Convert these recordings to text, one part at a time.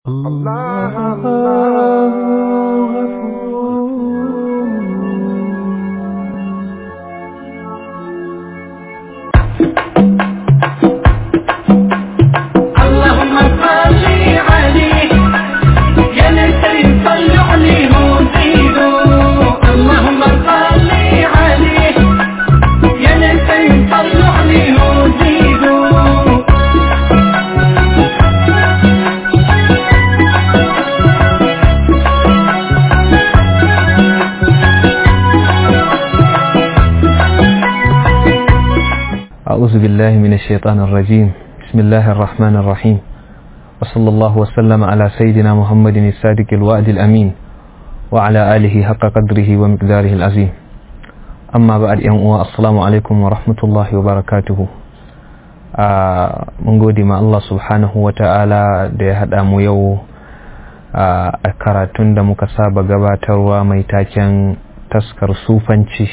الله الله اللهم صل عليه يا نسي صلوا عليه وزيدوا اللهم صل عليه يا نسي صلوا عليه وزيدوا أعوذ بالله من الشيطان الرجيم بسم الله الرحمن الرحيم وصلى الله وسلم على سيدنا محمد الصادق الوعد الأمين وعلى آله حق قدره ومقداره العظيم أما بعد يوم السلام عليكم ورحمة الله وبركاته mun gode ma Allah subhanahu wa ta'ala da ya haɗa mu yau a karatun da muka saba gabatarwa mai taken taskar sufanci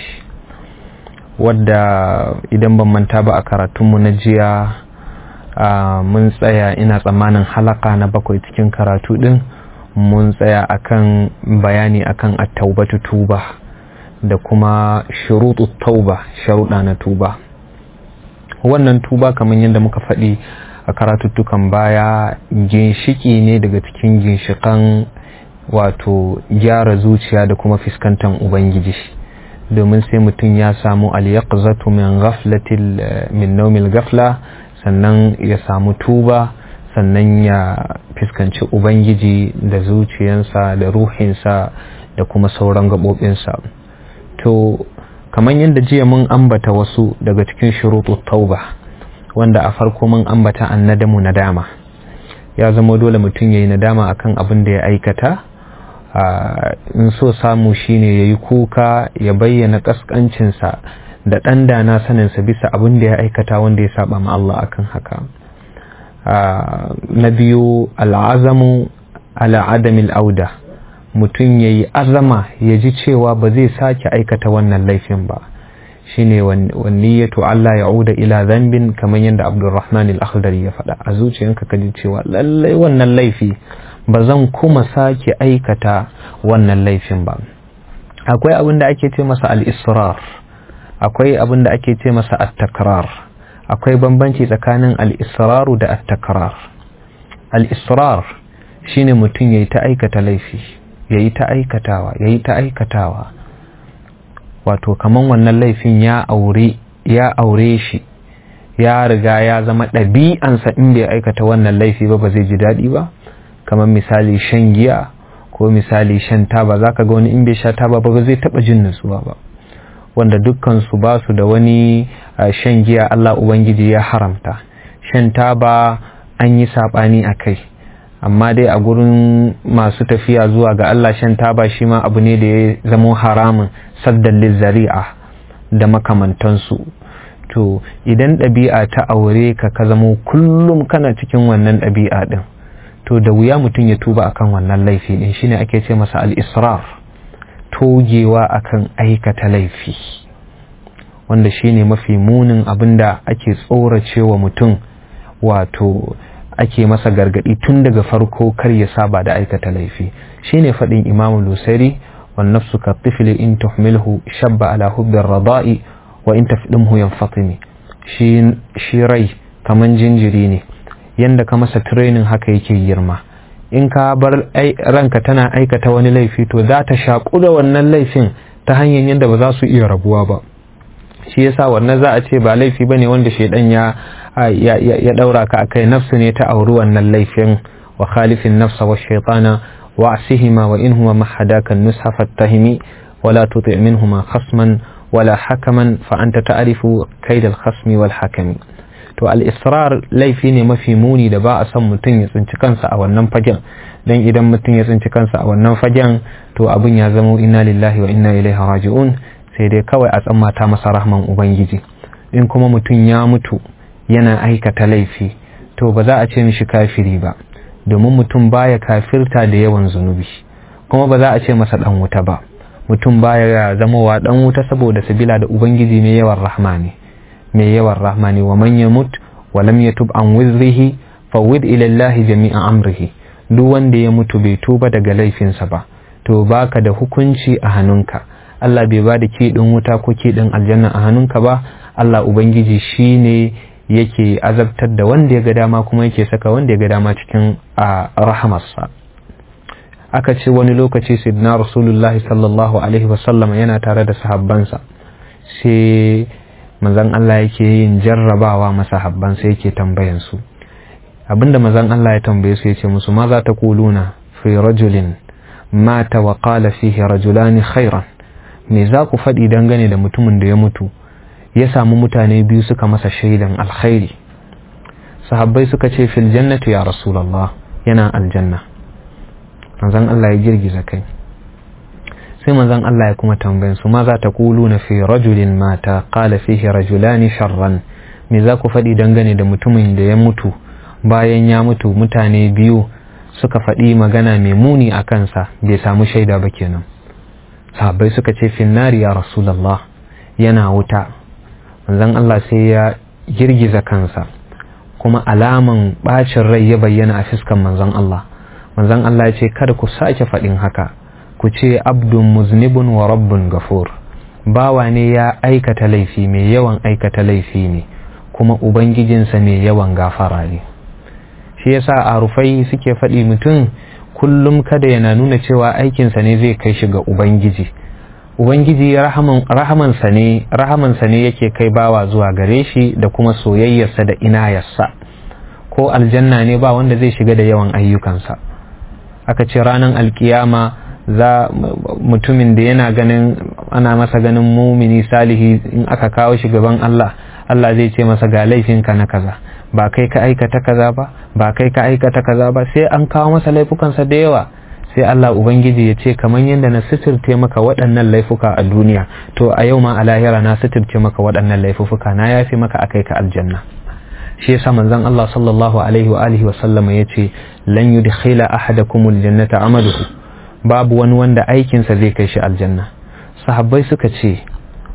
wadda idan ban manta ba a karatunmu na jiya mun tsaya ina tsammanin halaka na bakwai cikin karatu din mun tsaya akan bayani akan at-taubatu tuba da kuma shurutu tauba sharuɗa na tuba wannan tuba kamar yadda muka faɗi a karatuttukan baya ginshiki ne daga cikin ginshikan wato gyara zuciya da kuma fuskantar ubangiji domin sai mutum ya samu al-yaqzatu min ghaflatil min nawmil ghafla sannan ya samu tuba sannan ya fuskanci ubangiji da zuciyansa da ruhinsa da kuma sauran gaɓoɓinsa to kamar yadda jiya mun ambata wasu daga cikin shuruɗu tauba wanda a farko mun ambata annadamu nadama ya zama dole mutum ya yi nadama akan abin da ya aikata in so samu shine ya yi kuka ya bayyana ƙasƙancinsa da ɗan dana saninsa bisa abin da ya aikata wanda ya saba ma Allah akan haka na biyu al'azamu ala adamil auda mutum ya yi azama ya ji cewa ba zai sake aikata wannan laifin ba shine wanniyatu Allah ya uda ila zambin kamar yadda Abdulrahman al-Akhdari ya faɗa a zuciyanka ka ji cewa lallai wannan laifi ba zan kuma sake aikata wannan laifin ba akwai abin da ake ce masa al-israr akwai abin da ake ce masa at-takrar akwai bambanci tsakanin al-israru da at-takrar al-israr shine mutum yayi ta aikata laifi yayi ta aikatawa yayi ta aikatawa wato kaman wannan laifin ya aure ya aure shi ya riga ya zama ɗabi'ansa in bai aikata wannan laifi ba ba zai ji daɗi ba kamar misali shan giya ko misali shan taba za ka ga wani in bai sha taba ba ba zai taɓa jin nutsuwa ba wanda dukkan su ba su da wani shan giya Allah Ubangiji ya haramta shan taba an yi saɓani a kai amma dai a gurin masu tafiya zuwa ga Allah shan taba shi ma abu ne da ya zamo haramun saddan lizzari'a da makamantansu to idan ɗabi'a ta aure ka ka zamo kullum kana cikin wannan ɗabi'a ɗin to da wuya mutum ya tuba akan wannan laifi ɗin shine ake ce masa al-israr togewa akan aikata laifi wanda shine mafi munin abin da ake tsoracewa mutum wato ake masa gargadi tun daga farko kar ya saba da aikata laifi shine faɗin imamu lusari wan nafsu ka tifli in tuhmilhu shabba ala hubbi rada'i wa in tafdimhu yanfatimi shi shi rai kaman jinjiri ne yanda ka masa training haka yake girma in ka bar ranka tana aikata wani laifi to za ta shaƙu da wannan laifin ta hanyar yadda ba za su iya rabuwa ba shi yasa wannan za a ce ba laifi bane wanda shaidan ya ya daura ka akai nafsu ne ta auri wannan laifin wa khalifin nafsa wa shaytana wa asihima wa in huwa mahadaka nusha fattahimi wala tuti' minhuma khasman wala hakaman fa anta ta'rifu kaid al-khasmi wal hakami to al-israr laifi ne mafi muni da ba a son mutum ya tsinci kansa a wannan fagen dan idan mutum ya tsinci kansa a wannan fagen to abin ya zama inna lillahi wa inna ilaihi raji'un sai dai kawai a tsammata masa rahman ubangiji in kuma mutum ya mutu yana aikata laifi to ba za a ce mishi kafiri ba domin mutum baya kafirta da yawan zunubi kuma ba za a ce masa dan wuta ba mutum baya zama wa dan wuta saboda sabila da ubangiji mai yawan rahma ne mai yawan rahma ne wa man yamut wa lam yatub an wizrihi fawwid ila Allah jami'a amrihi duk wanda ya mutu bai tuba daga laifinsa ba to baka da hukunci a hannunka Allah bai ba da kiɗin wuta ko kiɗin aljanna a hannunka ba Allah Ubangiji shi ne yake azabtar da wanda ya ga dama kuma yake saka wanda ya ga dama cikin a rahamarsa aka ce wani lokaci sidna rasulullahi sallallahu alaihi wasallam yana tare da sahabbansa sai manzon Allah yake yin jarrabawa masahabbansa yake tambayan su abinda manzon Allah ya tambaye su yace musu ma za ta kuluna fi rajulin mata wa qala fihi rajulani khairan me za ku faɗi dangane da mutumin da ya mutu ya samu mutane biyu suka masa shaidan alkhairi sahabbai suka ce fil jannati ya rasulullah yana aljanna manzon Allah ya girgiza kai sai manzon Allah ya kuma tambayin su ma za ta na fi rajulin mata qala fihi rajulani sharran me za ku faɗi dangane da mutumin da ya mutu bayan ya mutu mutane biyu suka faɗi magana mai muni a kansa bai samu shaida ba kenan sahabbai suka ce finnari ya rasulallah yana wuta manzon Allah sai ya girgiza kansa kuma alaman bacin rai ya bayyana a fiskan manzon Allah manzon Allah ya ce kada ku sake faɗin haka ku ce abdun muznibun wa rabbun gafur bawa ne ya aikata laifi mai yawan aikata laifi ne kuma ubangijinsa mai yawan gafara ne shi yasa a rufai suke faɗi mutum kullum kada yana nuna cewa aikinsa ne zai kai shi ga ubangiji ubangiji rahamansa ne rahamansa ne yake kai bawa zuwa gare shi da kuma soyayyarsa da inayarsa ko aljanna ne ba wanda zai shiga da yawan ayyukansa aka ce ranar alkiyama za mutumin da yana ganin ana masa ganin mumini salihi in aka kawo shi gaban Allah Allah zai ce masa ga laifinka na kaza ba kai ka aikata kaza ba ba kai ka aikata kaza ba sai an kawo masa laifukansa da yawa sai Allah ubangiji ya ce kamar yadda na sitirce maka waɗannan laifuka a duniya to a yau ma a lahira na sitirce maka waɗannan laifuka na yafi maka akai ka aljanna shi yasa manzon Allah sallallahu alaihi wa alihi wa sallama yace lan yudkhila ahadakum aljannata amaluhu babu wani wanda aikinsa zai kai shi aljanna sahabbai suka ce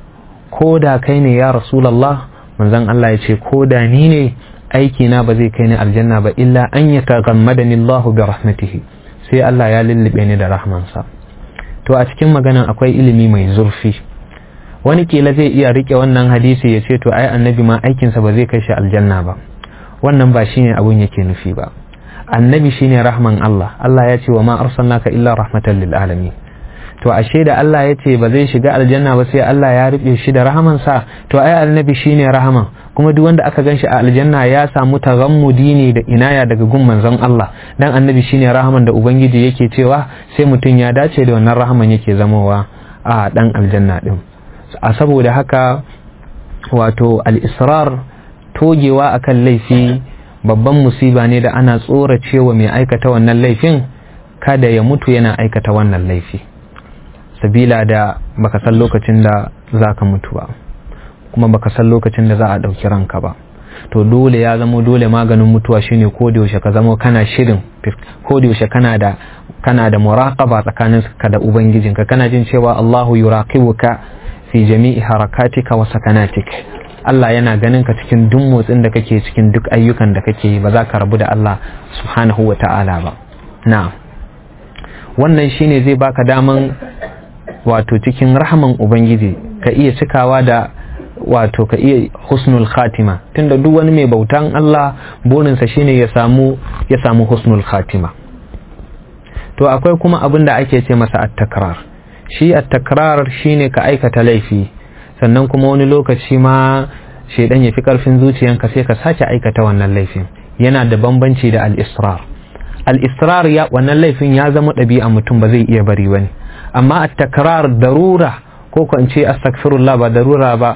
ko da kai ne ya rasulullah manzon Allah ya ce ko da ni ne aiki na ba zai kai ni aljanna ba illa an yataghammadani Allah bi rahmatihi sai Allah ya lullube ni da rahmansa to a cikin maganan akwai ilimi mai zurfi wani kila zai iya rike wannan hadisi ya ce to ai annabi ma aikinsa ba zai kai shi aljanna ba wannan ba shine abun yake nufi ba annabi shine rahman Allah Allah ya ce wa ma arsalnaka illa rahmatan lil alamin to ashe da Allah ya ce ba zai shiga aljanna ba sai Allah ya rufe shi da rahamansa to ai annabi shine rahaman kuma duk wanda aka ganshi a aljanna ya samu taghammudi ne da inaya daga gun manzon Allah dan annabi shine rahaman da ubangiji yake cewa sai mutum ya dace da wannan rahaman yake zamowa a dan aljanna din a saboda haka wato al-israr togewa akan laifi babban musiba ne da ana tsoracewa mai aikata wannan laifin kada ya mutu yana aikata wannan laifi sabila da baka san lokacin da za ka mutu ba kuma baka san lokacin da za a ɗauki ranka ba to dole ya zamo dole maganin mutuwa shine ko da yaushe ka zamo kana shirin ko da yaushe kana da kana da muraqaba tsakanin ka da ubangijinka kana jin cewa Allahu yuraqibuka fi jami'i harakatika wa sakanatik Allah yana ganin ka cikin duk motsin da kake cikin duk ayyukan da kake yi ba za ka rabu da Allah subhanahu wa ta'ala ba na'am wannan shine zai baka daman wato cikin rahaman ubangiji ka iya cikawa da wato ka iya husnul khatima tunda duk wani mai bautan Allah burinsa shine ya samu ya samu husnul khatima to akwai kuma abin da ake ce masa at-takrar shi at-takrar shine ka aikata laifi sannan kuma wani lokaci ma shaidan ya fi karfin zuciyanka sai ka sake aikata wannan laifin yana da bambanci da al-israr al-israr ya wannan laifin ya zama ɗabi'a mutum ba zai iya bari wani amma at-takrar darura ko ko in ce astaghfirullah ba darura ba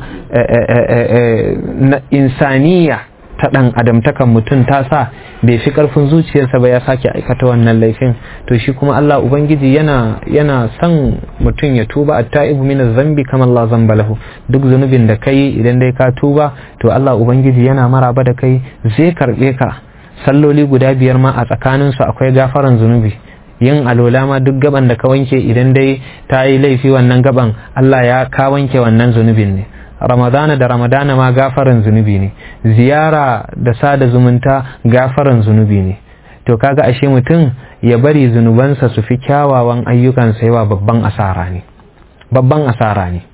na insaniya ta dan adamtakan mutum ta sa bai fi karfin zuciyarsa ba ya sake aikata wannan laifin to shi kuma Allah ubangiji yana yana son mutum ya tuba at-ta'ibu min zambi kama Allah zamba lahu duk zunubin da kai idan dai ka tuba to Allah ubangiji yana maraba da kai zai karbe ka salloli guda biyar ma a tsakaninsu akwai gafaran zunubi yin alola ma duk gaban da ka wanke idan dai ta yi laifi wannan gaban Allah ya ka wanke wannan zunubin ne ramadana da ramadana ma gafaran zunubi ne ziyara da sada zumunta gafaran zunubi ne to kaga ashe mutum ya bari zunubansa su fi kyawawan ayyukansa yawa babban asara ne babban asara ne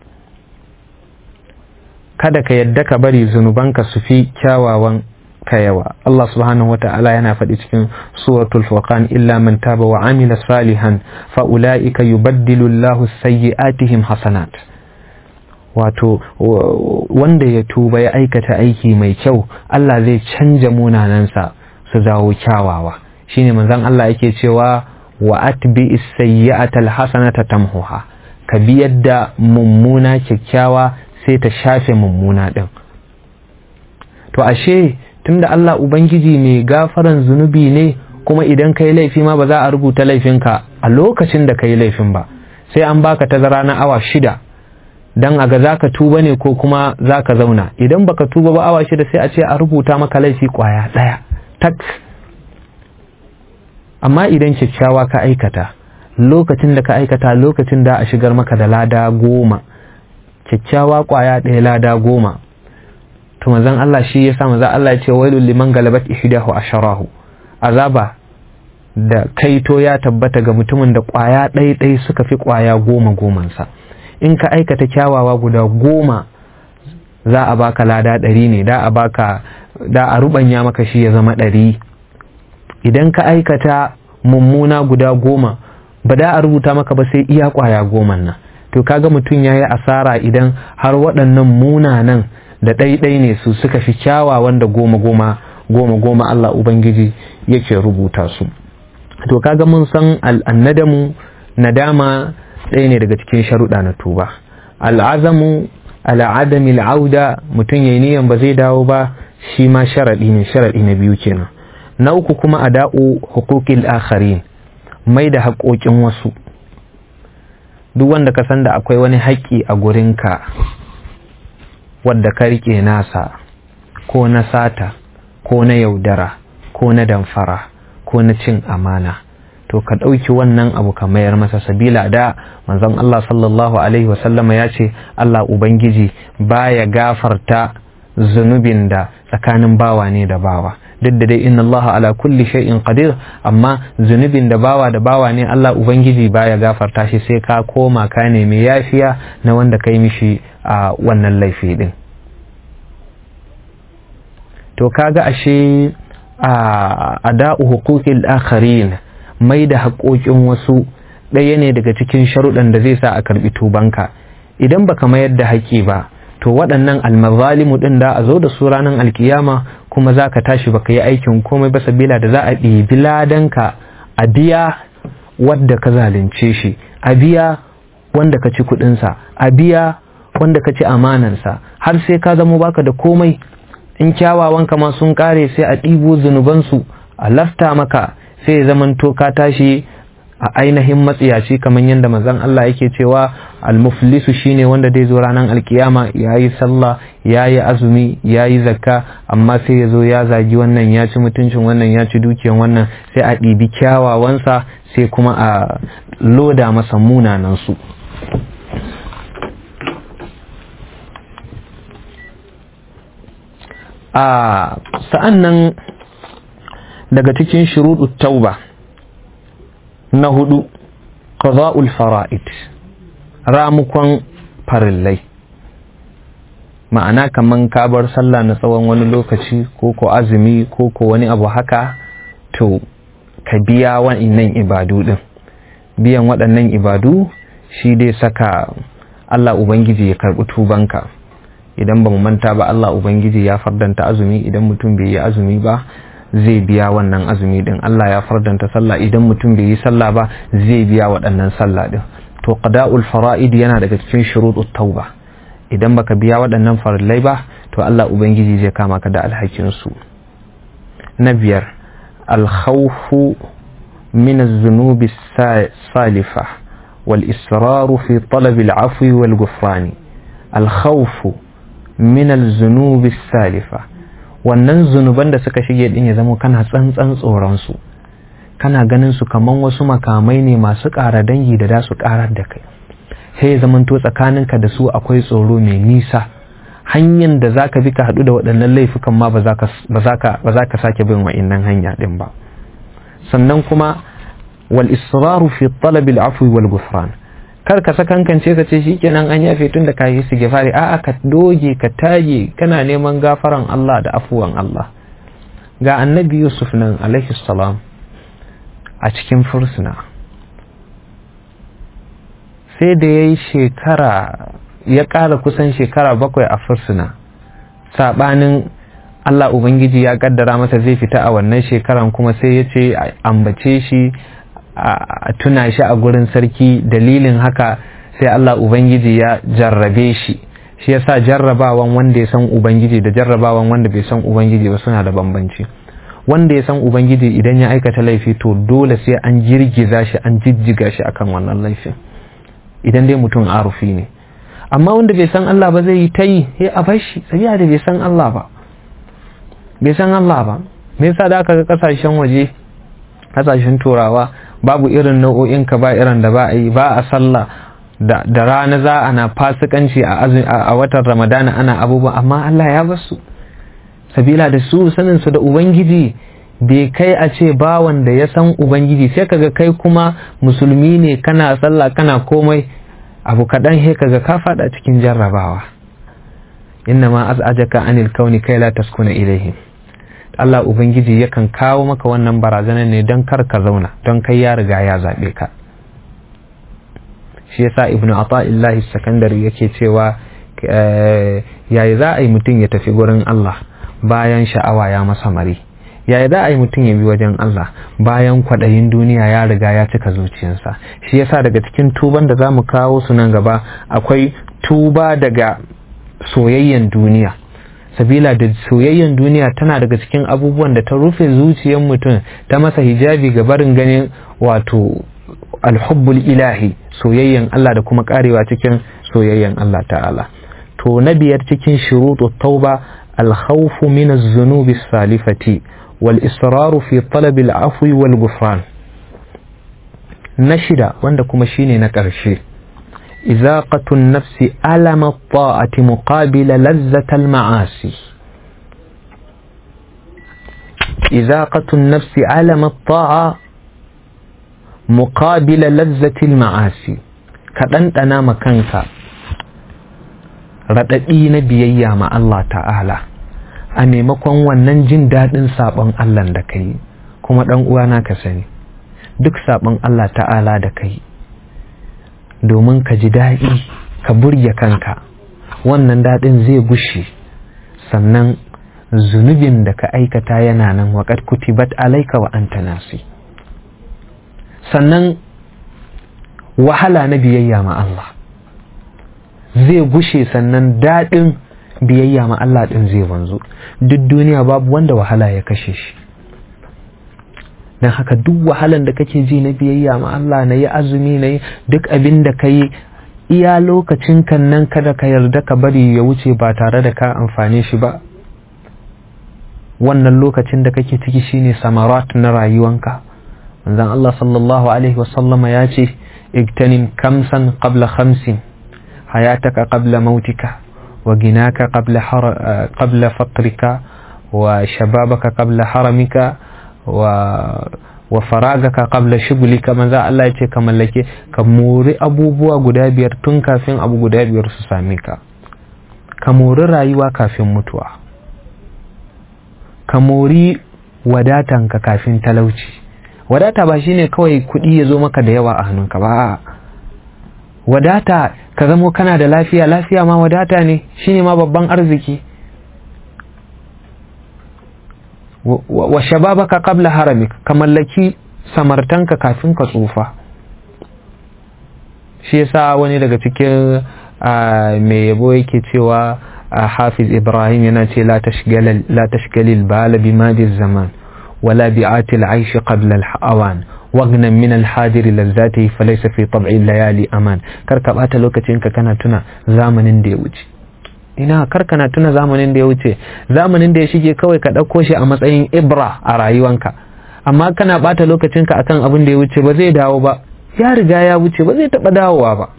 kada ka yadda ka bari zunubanka su fi kyawawan ka yawa Allah subhanahu wata'ala yana faɗi cikin suratul furqan illa man taba wa amila salihan fa ulaika yubaddilu Allahu sayyi'atihim hasanat wato wanda ya tuba ya aikata aiki mai kyau Allah zai canja munanansa su zawo kyawawa shine manzon Allah yake cewa wa atbi as-sayyi'ata al-hasanata tamhuha ka bi yadda mummuna kyakkyawa sai ta shafe mummuna din to ashe tunda Allah ubangiji mai gafaran zunubi ne kuma idan kai laifi ma ba za a rubuta laifinka a lokacin da kai laifin ba sai an baka tazara na awa shida dan a ga za ka tuba ne ko kuma za ka zauna idan baka tuba ba awa shida sai a ce a rubuta maka laifi kwaya ɗaya tak amma idan kyakkyawa ka aikata lokacin da ka aikata lokacin da a shigar maka da lada goma kyakkyawa kwaya ɗaya lada goma to manzon Allah shi ya sa manzon Allah ya ce wailul liman galabat ihdahu asharahu azaba da kaito ya tabbata ga mutumin da kwaya ɗaya ɗaya suka fi kwaya goma gomansa in ka aikata kyawawa guda goma za a baka lada ɗari ne da a baka da a rubanya maka shi ya zama ɗari idan ka aikata mummuna guda goma ba da a rubuta maka ba sai iya kwaya goman nan to kaga mutum ya yi asara idan har waɗannan munanan da ɗaiɗai ne su suka fi kyawawan da goma goma goma goma Allah Ubangiji yake rubuta su to kaga mun san al'annadamu nadama ɗaya ne daga cikin sharuɗa na tuba al'azamu al'adami al'auda mutum ya niyan ba zai dawo ba shi ma sharaɗi ne sharaɗi na biyu kenan na uku kuma a da'u hukukil akharin mai da haƙoƙin wasu duk wanda ka san da akwai wani haƙƙi a gurinka wadda ka riƙe nasa ko na sata ko na yaudara ko na damfara ko na cin amana to ka ɗauki wannan abu ka mayar masa sabila da manzon Allah sallallahu alaihi wasallama ya ce Allah Ubangiji baya gafarta zunubin da tsakanin bawa ne da bawa duk da dai inna Allah ala kulli shay'in qadir amma zunubin da bawa da bawa ne Allah Ubangiji baya gafarta shi sai ka koma ka nemi yafiya na wanda kai mishi a wannan laifi din to kaga ashe a ada'u huquqil akharin mai da haƙoƙin wasu ɗaya ne daga cikin sharuɗan da zai sa a karɓi tubanka idan baka mayar da haƙƙi ba to waɗannan almazalimu ɗin da a zo da su ranar alkiyama kuma za ka tashi baka yi aikin komai ba sabila da za a ɗibi ladanka a biya wadda ka zalunce shi a biya wanda ka ci kuɗinsa a biya wanda ka ci amanansa har sai ka zamo baka da komai in kyawawanka ma sun ƙare sai a ɗibo zunubansu a lafta maka sai ya zamanto ka tashi a ainihin matsiyaci kamar yadda manzon Allah yake cewa almuflisu shine wanda dai zo ranar alkiyama yayi sallah yayi azumi yayi zakka amma sai ya zo ya zagi wannan ya ci mutuncin wannan ya ci dukiyan wannan sai a ɗibi kyawawansa sai kuma a loda masa munanan su a sa'an nan daga cikin shuruɗu tauba na hudu qada'ul fara'id ramukon farillai ma'ana kaman ka bar sallah na tsawon wani lokaci ko ko azumi ko ko wani abu haka to ka biya wa'innan ibadu din biyan waɗannan ibadu shi dai saka Allah Ubangiji ya karɓi tubanka idan ba mu manta ba Allah Ubangiji ya fardanta azumi idan mutum bai yi azumi ba zai biya wannan azumi din Allah ya fardanta sallah idan mutum bai yi sallah ba zai biya waɗannan sallah din to qada'ul fara'id yana daga cikin shurutut tauba idan baka biya waɗannan farillai ba to Allah ubangiji zai kama ka da alhakin su na biyar al-khawfu min az-zunubi salifa wal israru fi talab al-afwi wal ghufrani al-khawfu min az-zunubi salifa wannan zunuban da suka shige din ya zama kana tsantsan tsoronsu kana ganin su kaman wasu makamai ne masu ƙara dangi da da su ƙarar da kai sai ya zamanto tsakaninka da su akwai tsoro mai nisa hanyar da za ka bi ka haɗu da waɗannan laifukan ma ba za ka sake bin wa'innan hanya ɗin ba sannan kuma wal israru fi talab al afwi wal ghufran kar ka sakankance ka ce shikenan an yafe tun da kai istighfari a'a ka doge ka tage kana neman gafaran Allah da afuwan Allah ga annabi Yusuf nan alaihi salam a cikin fursuna sai da ya yi shekara ya ƙara kusan shekara bakwai a fursuna saɓanin Allah Ubangiji ya ƙaddara masa zai fita a wannan shekaran kuma sai ya ce ambace shi a tuna shi a gurin sarki dalilin haka sai Allah Ubangiji ya jarrabe shi shi yasa jarrabawan wanda ya san Ubangiji da jarrabawan wanda bai san Ubangiji ba suna da bambanci wanda ya san Ubangiji idan ya aikata laifi to dole sai an girgiza shi an jijjiga shi akan wannan laifin idan dai mutum arufi ne amma wanda bai san Allah ba zai yi ta yi ya a bar shi sabiya da bai san Allah ba bai san Allah ba me yasa da aka ga kasashen waje kasashen turawa babu irin nau'o'in ka ba irin da ba a yi ba a sallah da, da rana za ana fasikanci a, a watan ramadana ana abubuwa amma Allah ya basu sabila da su sanin su da ubangiji bai kai a ce bawan da ya san ubangiji sai kaga kai kuma musulmi ne kana sallah kana komai abu kaɗan he kaga ka faɗa cikin jarrabawa inna ma az'ajaka anil kauni kai la taskuna ilaihim Allah ubangiji yakan kawo maka wannan barazana ne don kar ka zauna don kai ya riga ya zaɓe ka shi yasa ibnu ata'illahi sakandari yake cewa yayi za a yi mutum ya tafi gurin Allah bayan sha'awa ya masa mari yaya za a yi mutum ya bi wajen Allah bayan kwaɗayin duniya ya riga ya cika zuciyarsa shi yasa daga cikin tuban da za mu kawo su nan gaba akwai tuba daga soyayyen duniya sabila da soyayyen duniya tana daga cikin abubuwan da ta rufe zuciyar mutum ta masa hijabi ga barin ganin wato alhubbul ilahi soyayyen Allah da kuma karewa cikin soyayyen Allah ta'ala to na biyar cikin shuruɗu tauba alkhawfu min az-zunubi salifati والإصرار في طلب العفو والغفران نشد wanda kuma shine na ƙarshe إذاقة النفس ألم الطاعة مقابل لذة المعاصي إذاقة النفس ألم الطاعة مقابل لذة المعاصي kaɗan ɗana makanka raɗaɗi na biyayya ma Allah ta'ala a maimakon wannan jin daɗin saɓon Allah da ka yi kuma ɗan uwana ka sani duk saɓon Allah ta'ala da ka yi domin ka ji daɗi ka burge kanka wannan daɗin zai gushe sannan zunubin da ka aikata yana nan waƙar kutibat alaika wa anta nasi sannan wahala na biyayya ma Allah zai gushe sannan daɗin biyayya ma Allah ɗin zai wanzu duk duniya babu wanda wahala ya kashe shi don haka duk wahalan da kake ji na biyayya ma Allah na yi azumi na yi duk abin da ka yi iya lokacin kan nan kada ka yarda ka bari ya wuce ba tare da ka amfane shi ba wannan lokacin da kake ciki shine samarat na rayuwanka manzon Allah sallallahu alaihi wasallama ya ce igtanim kamsan qabla khamsin hayataka qabla mautika وغناك قبل حر... قبل فقرك وشبابك قبل حرمك و... وفراغك قبل شغلك manzo Allah ya ce ka mallake ka mori abubuwa guda biyar tun kafin abu guda biyar su same ka ka mori rayuwa kafin mutuwa ka mori wadatanka kafin talauci wadata ba shine kawai kuɗi ya zo maka da yawa a hannunka ba wadata ka zamo kana da lafiya lafiya ma wadata ne shine ma babban arziki wa shababaka qabla haramik ka mallaki samartanka kafin ka tsufa shi yasa wani daga cikin mai yabo yake cewa hafiz ibrahim yana ce la tashgalil bala bi madi zaman wala bi'atil aishi qabla al-awan wagnan min alhadiri lazzati falaysa fi tab'i layali aman kar ka bata lokacin ka kana tuna zamanin da ya wuce ina kar kana tuna zamanin da ya wuce zamanin da ya shige kawai ka ɗauko shi a matsayin ibra a rayuwanka amma kana bata lokacin ka akan abin da ya wuce ba zai dawo ba ya riga ya wuce ba zai taɓa dawowa ba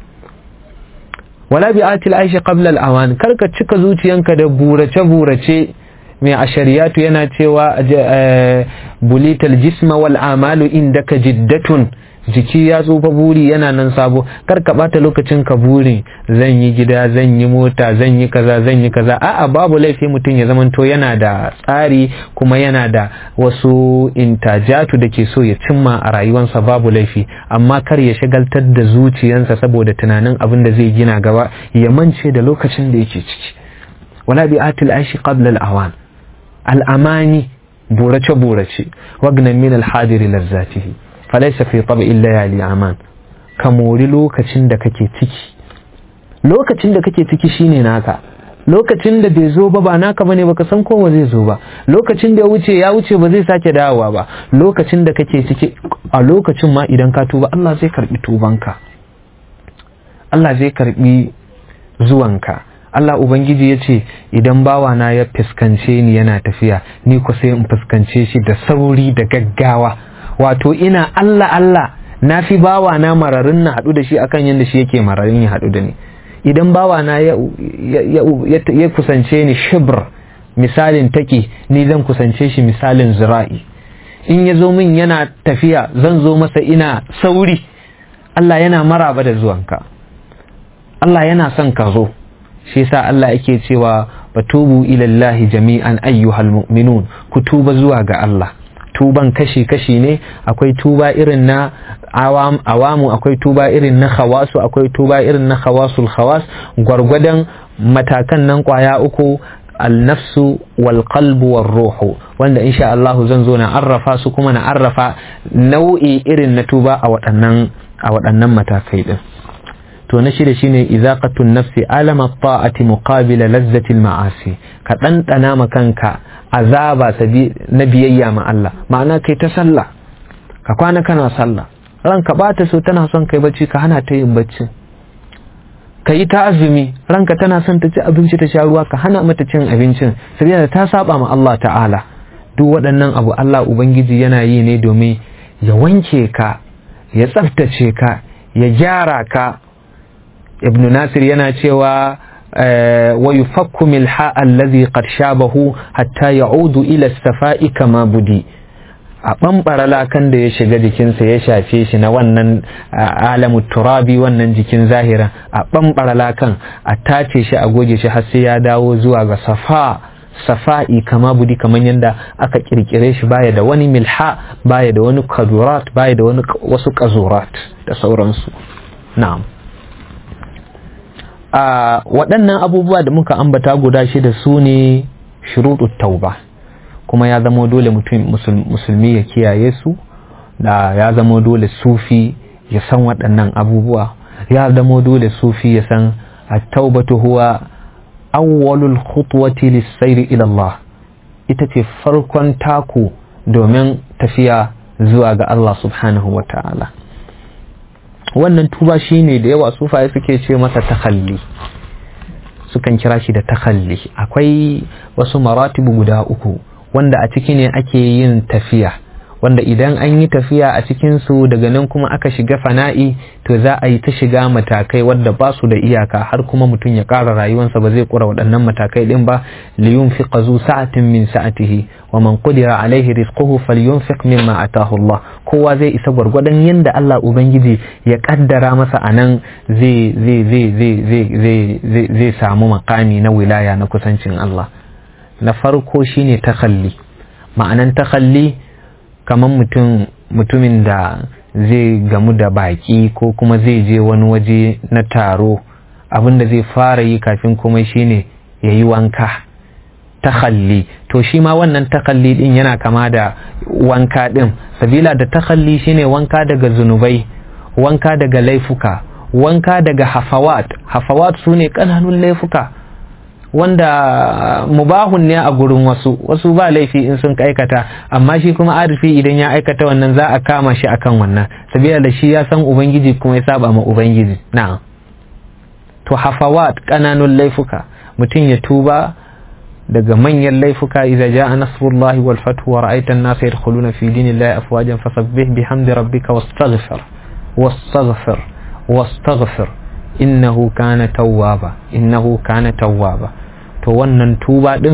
wala bi atil aishi qabla al-awan kar ka cika zuciyanka da burace burace mai ashariyatu yana cewa bulital jisma wal amalu indaka jiddatun jiki ya tsufa buri yana nan sabo kar ka bata lokacin ka buri zan yi gida zan yi mota zan yi kaza zan yi kaza a'a babu laifi mutum ya zamanto yana da tsari kuma yana da wasu intajatu da ke so ya cimma a rayuwarsa babu laifi amma kar ya shagaltar da zuciyansa saboda tunanin abin da zai gina gaba ya mance da lokacin da yake ciki wala bi atil aishi qabla al-awan al-amani burace burace wagnan min al-hadiri lazzatihi falaisa fi tabi'in layali aman ka mori lokacin da kake ciki lokacin da kake ciki shine naka lokacin da bai zo ba ba naka bane baka san kowa zai zo ba lokacin da ya wuce ya wuce ba zai sake dawowa ba lokacin da kake ciki a lokacin ma idan ka tuba Allah zai karbi tubanka Allah zai karbi zuwanka Allah Ubangiji ya ce idan bawana ya fuskance ni yana tafiya ni ku sai in fuskance shi da sauri da gaggawa wato ina Allah Allah na fi bawa na mararin na haɗu da shi akan yadda shi yake mararin ya haɗu da ni idan bawa na ya, ya, kusance ni shibr misalin take ni zan kusance shi misalin zira'i in ya zo min yana tafiya zan zo masa ina sauri Allah yana maraba da zuwanka Allah yana son ka zo shi yasa Allah yake cewa batubu ilallahi jami'an ayyuhal mu'minun ku tuba zuwa ga Allah tuban kashi-kashi ne akwai tuba irin na awam, awamu akwai tuba irin na khawasu akwai tuba irin na khawasul khawas gwargwadon matakan nan kwaya uku alnafsu wal qalbu war ruhu wanda insha Allah zan zo na arrafa su kuma na arrafa nau'i irin na tuba a waɗannan a waɗannan matakai din to na shida shine izaqatun nafsi alama ta'ati muqabila lazzati ma'asi ka ɗanɗana ma kanka azaba na biyayya ma Allah ma'ana kai ta sallah ka kwana kana sallah ranka bata so tana son kai bacci ka hana ta yin bacci ka yi ta azumi ranka tana son ta ci abinci ta sha ruwa ka hana mata cin abincin saboda ta saba ma Allah ta'ala duk waɗannan abu Allah ubangiji yana yi ne domin ya wanke ka ya tsaftace ka ya gyara ka ibn nasir yana cewa wa yufakku milha allazi qad shabahu hatta ya'udu ila safai kama budi a ɓamɓara lakan da ya shiga jikinsa ya shafe shi na wannan alamu turabi wannan jikin zahira a ɓamɓara lakan a tace shi a goge shi har sai ya dawo zuwa ga safa safa'i kama budi kamar yadda aka kirkire shi baya da wani milha baya da wani kadurat baya da wani wasu kazurat da sauransu na'am a waɗannan abubuwa da muka ambata guda shida su ne shuruɗu tauba kuma ya zama dole musulmi ya kiyaye su da ya zama dole sufi ya san waɗannan abubuwa ya zama dole sufi ya san at-taubatu huwa awwalul khutwati lis-sayri ila Allah ita ce farkon taku domin tafiya zuwa ga Allah subhanahu wa ta'ala wannan tuba shine da yawa sufaye suke ce masa takhalli sukan kira shi da takhalli akwai wasu maratibu guda uku wanda a ciki ne ake yin tafiya wanda idan an yi tafiya a cikinsu daga nan kuma aka shiga fana'i to za a yi ta shiga matakai wadda ba su da iyaka har kuma mutum ya ƙara rayuwarsa ba zai ƙura waɗannan matakai ɗin ba liyun fi ƙazu sa'atin min sa'atihi wa man qudira alaihi rizquhu falyunfiq mimma atahu Allah kowa zai isa gwargwadon yanda Allah ubangiji ya kaddara masa anan zai zai zai zai zai zai zai samu makami na wilaya na kusancin Allah na farko shine takalli ma'anan takalli kamar mutum mutumin da zai gamu da baki ko kuma zai je wani waje na taro abin da zai fara yi kafin kuma shine ya yi wanka takalli to shi ma wannan takalli din yana kama da wanka din sabila da takalli shine wanka daga zunubai wanka daga laifuka wanka daga hafawat hafawat su ne ƙananun laifuka wanda mubahun ne a gurin wasu wasu ba laifi in sun aikata amma shi kuma arifi idan ya aikata wannan za a kama shi akan wannan sabila da shi ya san ubangiji kuma ya saba ma ubangiji na'am to hafawat kananun laifuka mutum ya tuba daga manyan laifuka idza jaa nasrullahi wal fathu wa ra'aita an-nasa yadkhuluna fi dinillahi afwajan fasabbih bihamdi rabbika wastaghfir wastaghfir wastaghfir innahu kana tawwaba innahu kana tawwaba to wannan tuba din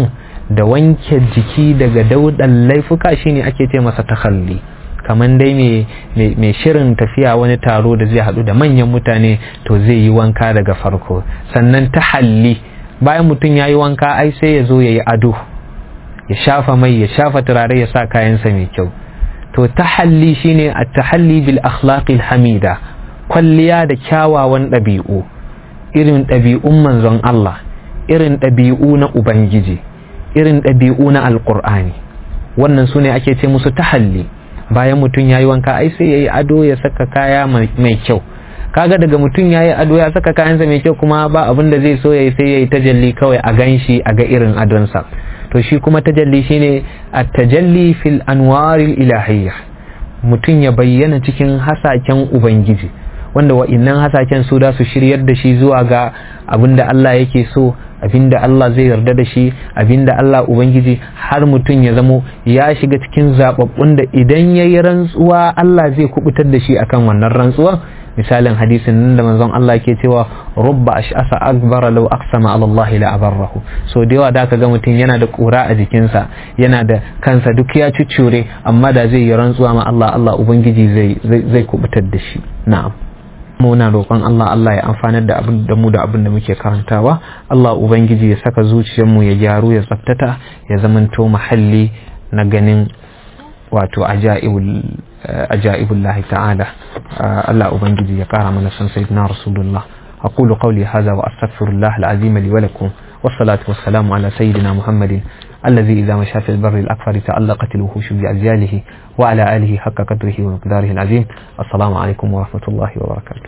da wanke jiki daga daudan laifuka shine ake ce masa takhalli kamar dai mai shirin tafiya wani taro da zai haɗu da manyan mutane to zai yi wanka daga farko sannan tahalli bayan mutum ya yi wanka ai sai ya zo ya yi ado ya shafa mai ya shafa turare ya sa kayansa mai kyau to tahalli shine a tahalli bil akhlaqil hamida kwalliya da kyawawan ɗabi'u irin ɗabi'un manzon Allah irin ɗabi'u na ubangiji irin ɗabi'u na alƙur'ani wannan su ne ake ce musu tahalli bayan mutum ya yi wanka ai sai ya yi ado ya saka kaya mai kyau kaga daga mutum ya yi ado ya saka kayansa mai kyau kuma ba abin da zai so ya yi sai ya yi tajalli kawai a gan shi a ga irin adonsa to shi kuma tajalli shine at-tajalli fil anwaril ilahiyya mutum ya bayyana cikin hasaken ubangiji wanda wa'innan hasaken su da su shiryar da shi zuwa ga abinda Allah yake so abinda Allah zai yarda da shi abinda Allah ubangiji har mutum ya zamo ya shiga cikin zababbun da idan yayi rantsuwa Allah zai kubutar da shi akan wannan rantsuwa misalin hadisin nan da manzon Allah ke cewa rubba ash'asa akbara law aqsama ala Allah la abarrahu so da yawa da ka ga mutum yana da kura a jikinsa yana da kansa duk ya cuccure amma da zai yi rantsuwa ma Allah Allah ubangiji zai zai kubutar da shi na'am muna roƙon Allah Allah ya amfanar da abin da mu da abin da muke karantawa Allah ubangiji ya saka zuciyarmu ya gyaru ya tsaftata ya zamanto mahalli na ganin wato ajaibul ajaibullahi ta'ala Allah ubangiji ya kara mana san sayyidina rasulullah aqulu qawli hadha wa astaghfirullah alazim li wa lakum والصلاة والسلام على سيدنا محمد الذي إذا مشى في البر الأكثر تعلقت الوحوش بأجياله وعلى آله حق قدره ومقداره العظيم السلام عليكم ورحمة الله وبركاته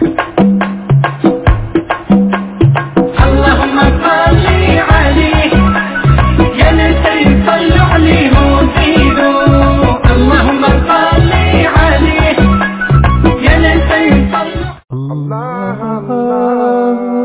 اللهم صل عليه يا نسي صلوا عليه وزيدوا اللهم صل عليه يا نسي صلوا الله